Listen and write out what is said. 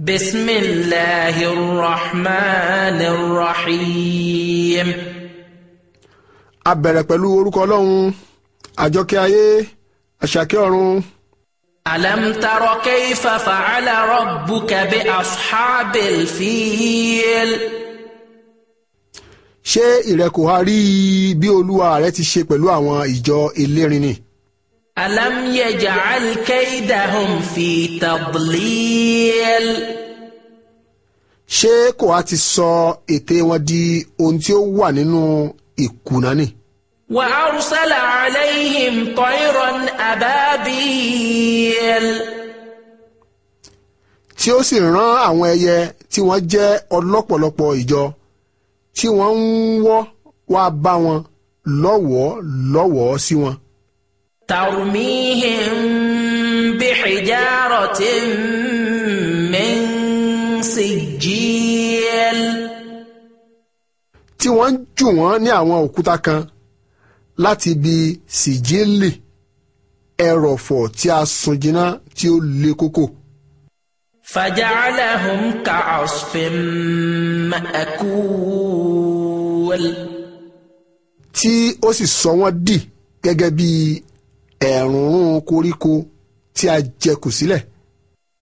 بسم الله الرحمن الرحيم a bẹ̀rẹ̀ pẹ̀lú orúkọ ọlọ́run àjọkẹ́ ayé àṣàkẹ́ ọ̀run ألم تر كيف فعل ربك بأصحاب الفيل ṣé ìrẹ kò ha rí bí olúwa rẹ ti ṣe pẹ̀lú àwọn ìjọ elérin ni ألم يجعل كيدهم في تضليل ṣé kò ha ti sọ ète wọn di ohun tí ó wà nínú ìkùnà ni وأرسل عليهم طيرا أبابيل tí ó sì rán àwọn ẹyẹ tí wọ́n jẹ́ ọlọ́pọ̀lọpọ̀ ìjọ tí wọ́n ń wọ́ wá bá wọn lọ́wọ́ lọ́wọ́ sí wọn ترميهم بحجارة من سجيل tí wọ́n ń jù wọ́n ní àwọn òkúta kan láti ibi sìjíìlì ẹrọ̀fọ̀ tí a sun jiná tí ó le kókò فجعلهم كعصف مأكول tí ó sì sọ wọ́n dì gẹ́gẹ́ bí ẹ̀rùnrún koríko tí a jẹ kù sílẹ̀